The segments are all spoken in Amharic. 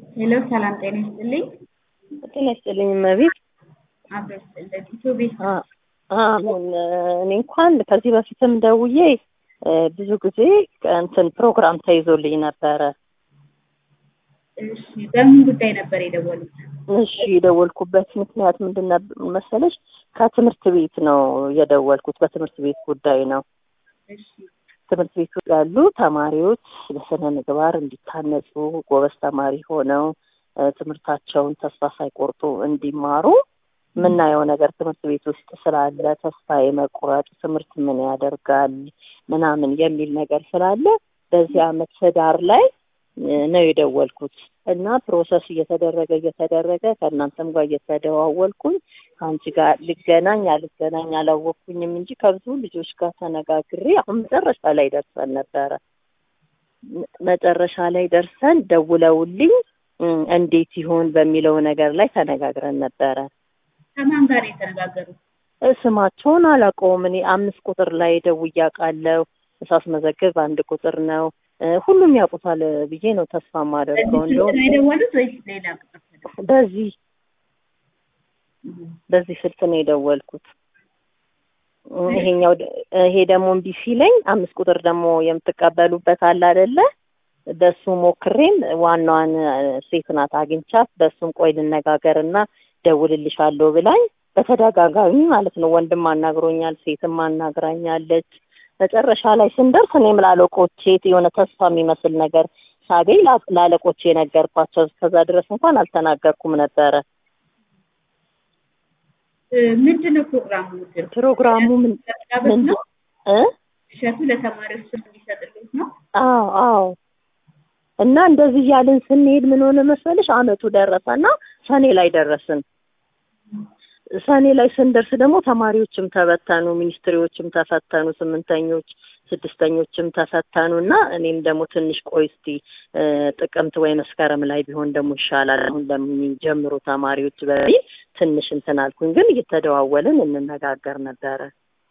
ሄሎ ሰላም ጤና ይስጥልኝ። ጤና ይስጥልኝ እመቤት። አብሮ ይስጥልን። ኢትዮ ቤት አ- አሁን እኔ እንኳን ከዚህ በፊትም ደውዬ እ፣ ብዙ ጊዜ እንትን ፕሮግራም ተይዞልኝ ነበረ። እሺ፣ በምን ጉዳይ ነበር የደወሉት? እሺ የደወልኩበት ምክንያት ምንድን ነበር መሰለሽ? ከትምህርት ቤት ነው የደወልኩት። በትምህርት ቤት ጉዳይ ነው። እሺ፣ ትምህርት ቤት ውስጥ ያሉ ተማሪዎች በስነ ምግባር እንዲታነጹ ጎበዝ ተማሪ ሆነው እ፣ ትምህርታቸውን ተስፋ ሳይቆርጡ እንዲማሩ የምናየው ነገር ትምህርት ቤት ውስጥ ስላለ ተስፋ የመቁረጥ ትምህርት ምን ያደርጋል ምናምን የሚል ነገር ስላለ በዚህ አመት ህዳር ላይ እ፣ ነው የደወልኩት እና ፕሮሰስ እየተደረገ እየተደረገ ከእናንተም ጋር እየተደዋወልኩኝ ከአንቺ ጋር ልገናኝ አልገናኝ አላወቅኩኝም እንጂ ከብዙ ልጆች ጋር ተነጋግሬ አሁን መጨረሻ ላይ ደርሰን ነበረ። መ- መጨረሻ ላይ ደርሰን ደውለውልኝ እ፣ እንዴት ይሆን በሚለው ነገር ላይ ተነጋግረን ነበረ። ከማን ጋር ነው የተነጋገሩት? እ፣ ስማቸውን አላውቀውም። እኔ አምስት ቁጥር ላይ ደውዬ አውቃለሁ። ሳስመዘግብ አንድ ቁጥር ነው። እ፣ ሁሉም ያውቁታል ብዬ ነው ተስፋ የማደርገው። በዚህ ስልክ እንደውም ነው የደወሉት ወይስ ሌላ ቁጥር ተደወለ? በዚህ እህ፣ በዚህ ስልክ ነው የደወልኩት። እ፣ ይሄኛው ደ- ይሄ ደግሞ እምቢ ሲለኝ አምስት ቁጥር ደግሞ የምትቀበሉበት አለ አይደለ? በሱ ሞክሬም ዋናዋን እ፣ ሴት ናት አግኝቻት በሱም ቆይ ልነጋገርና ደውልልሻለሁ ብላኝ በተደጋጋሚ ማለት ነው። ወንድም አናግሮኛል፣ ሴትም አናግራኛለች። መጨረሻ ላይ ስንደርስ እኔም ላለቆቼ የሆነ ተስፋ የሚመስል ነገር ሳገኝ ላ- ላለቆቼ ነገርኳቸው። እስከዛ ድረስ እንኳን አልተናገርኩም ነበረ። እ፣ ምንድን ነው ፕሮግራሙ? ግን ፕሮግራሙ ምን ለመጋበዝ ምን ነው? እ እሸቱ ለተማሪዎች ስልክ እንዲሰጥልት ነው? አዎ አዎ። እና እንደዚህ እያልን ስንሄድ ምን ሆነ መሰለሽ አመቱ ደረሰና ሰኔ ላይ ደረስን። ሰኔ ላይ ስንደርስ ደግሞ ተማሪዎችም ተበተኑ፣ ሚኒስትሪዎችም ተፈተኑ፣ ስምንተኞች ስድስተኞችም ተፈተኑ እና እኔም ደግሞ ትንሽ ቆይ እስቲ እ፣ ጥቅምት ወይ መስከረም ላይ ቢሆን ደግሞ ይሻላል አሁን ለሚጀምሩ ተማሪዎች በሚል ትንሽ እንትን አልኩኝ። ግን እየተደዋወልን እንነጋገር ነበረ።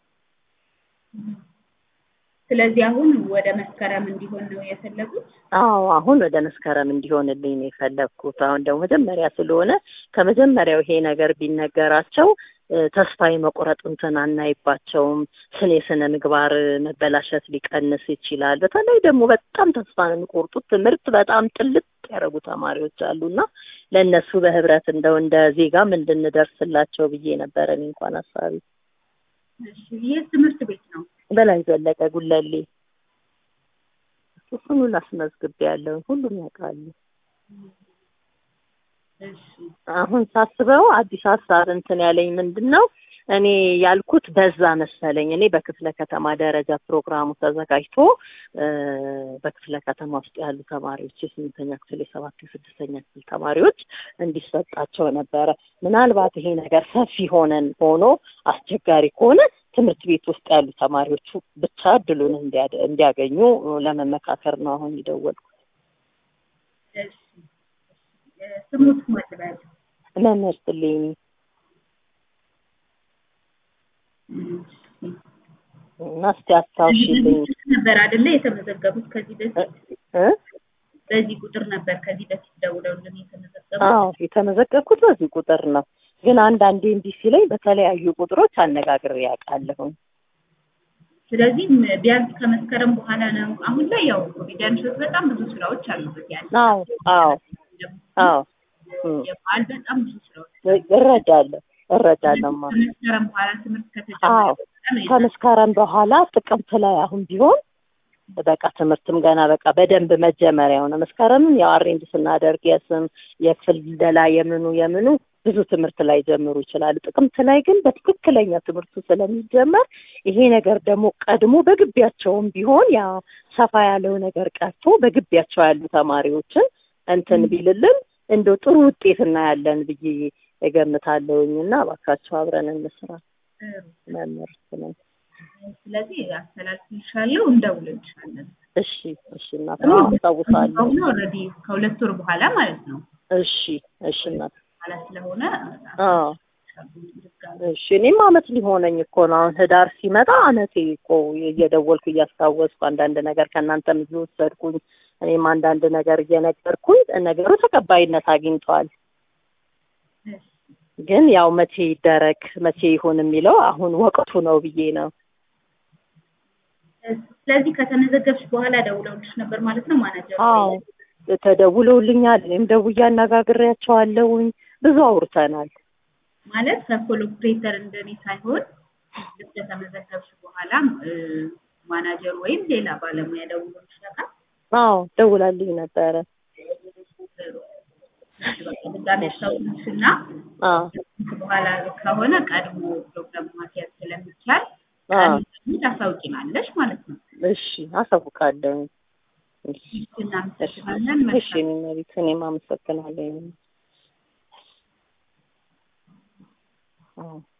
ስለዚህ አሁን ወደ መስከረም እንዲሆን ነው የፈለጉት? አዎ አሁን ወደ መስከረም እንዲሆንልኝ ነው የፈለግኩት። አሁን ደግሞ መጀመሪያ ስለሆነ ከመጀመሪያው ይሄ ነገር ቢነገራቸው እ፣ ተስፋ የመቁረጥ እንትን አናይባቸውም። ስነ የስነ ምግባር መበላሸት ሊቀንስ ይችላል። በተለይ ደግሞ በጣም ተስፋ ነው የሚቆርጡት። ትምህርት በጣም ጥልጥ ያደረጉ ተማሪዎች አሉና ለእነሱ በህብረት እንደው እንደ ዜጋም እንድንደርስላቸው ብዬ ነበረ እኔ እንኳን ሀሳቢ እሺ፣ ይህ ትምህርት ቤት ነው? በላይ ዘለቀ ጉለሌ እሱን ሁሉ አስመዝግቤያለሁ። ሁሉም ያውቃሉ። እሺ፣ አሁን ሳስበው አዲስ ሀሳብ እንትን ያለኝ ምንድን ነው እኔ ያልኩት በዛ መሰለኝ። እኔ በክፍለ ከተማ ደረጃ ፕሮግራሙ ተዘጋጅቶ እ፣ በክፍለ ከተማ ውስጥ ያሉ ተማሪዎች የስምንተኛ ክፍል፣ የሰባት የስድስተኛ ክፍል ተማሪዎች እንዲሰጣቸው ነበረ። ምናልባት ይሄ ነገር ሰፊ ሆነን ሆኖ አስቸጋሪ ከሆነ ትምህርት ቤት ውስጥ ያሉ ተማሪዎቹ ብቻ እድሉን እንዲያደ- እንዲያገኙ ለመመካከር ነው አሁን የደወልኩት። እሺ። እ፣ ስሙት ማጥበል መምህር ስሌኒ እና እስቲ አስታውሽልኝ ነበር አይደለ የተመዘገቡት ከዚህ በፊት እ? በዚህ ቁጥር ነበር ከዚህ በፊት ደውለውልን የተመዘገቡት አዎ የተመዘገብኩት በዚህ ቁጥር ነው። ግን አንዳንዴ እንዲህ ሲለኝ በተለያዩ ቁጥሮች አነጋግሬ ያውቃለሁ። ስለዚህ ም- ቢያንስ ከመስከረም በኋላ ነው አሁን ላይ ያው ኮሜዲያኖች በጣም ብዙ ስራዎች አሉበት ያለ አዎ አዎ አዎ እም፣ የበዓል በጣም ብዙ ስራዎች እረዳለሁ እረዳለሁማ። ከመስከረም በኋላ ትምህርት ከተጀመረ አዎ በኋላ ነው ከመስከረም በኋላ ጥቅምት ላይ አሁን ቢሆን በቃ ትምህርትም ገና በቃ በደንብ መጀመሪያው ነው። መስከረምን ያው አሬንጅ ስናደርግ የስም የክፍል ደላ የምኑ የምኑ ብዙ ትምህርት ላይ ጀምሩ ይችላሉ። ጥቅምት ላይ ግን በትክክለኛ ትምህርቱ ስለሚጀመር ይሄ ነገር ደግሞ ቀድሞ በግቢያቸውም ቢሆን ያ ሰፋ ያለው ነገር ቀርቶ በግቢያቸው ያሉ ተማሪዎችን እንትን ቢልልን እንደው ጥሩ ውጤት እናያለን ብዬ እገምታለሁኝ እና እባካቸው አብረን እንስራ። ጥሩ። መምህር ነው። ስለዚህ አስተላልፍልሻለሁ እንደውልልሻለን እሺ እሺ እናት አስታውሳለሁ። አሁን ኦልሬዲ ከሁለት ወር በኋላ ማለት ነው እሺ እሺ እናት በኋላ ስለሆነ አዎ እሺ እኔም አመት ሊሆነኝ እኮ ነው። አሁን ህዳር ሲመጣ አመቴ እኮ እየደወልኩ እያስታወስኩ አንዳንድ ነገር ከእናንተም እየወሰድኩኝ እኔም አንዳንድ ነገር እየነገርኩኝ ነገሩ ተቀባይነት አግኝቷል። እሺ። ግን ያው መቼ ይደረግ መቼ ይሁን የሚለው አሁን ወቅቱ ነው ብዬ ነው። ስለዚህ ከተመዘገብሽ በኋላ ደውለውልሽ ነበር ማለት ነው ማናጀር? አዎ ተደውለውልኛል። እኔም ደውዬ አነጋግሬያቸዋለሁኝ። ብዙ አውርተናል። ማለት ሰኮል ኦፕሬተር እንደኔ ሳይሆን ልክ ከተመዘገብሽ በኋላ እ፣ ማናጀር ወይም ሌላ ባለሙያ ደውሎልሽ ያውቃል? አዎ ደውላልኝ ነበረ። በቃ ድጋሜ አስታውስሽና አዎ በኋላ ከሆነ ቀድሞ ፕሮግራም ማስያዝ ስለሚቻል አዎ ቀድሞ ታሳውቂናለሽ ማለት ነው። እሺ አሳውቃለሁ። እሺ እናመሰግናለን። እሺ መልካም እኔ መቤት እኔም አመሰግናለሁ። አዎ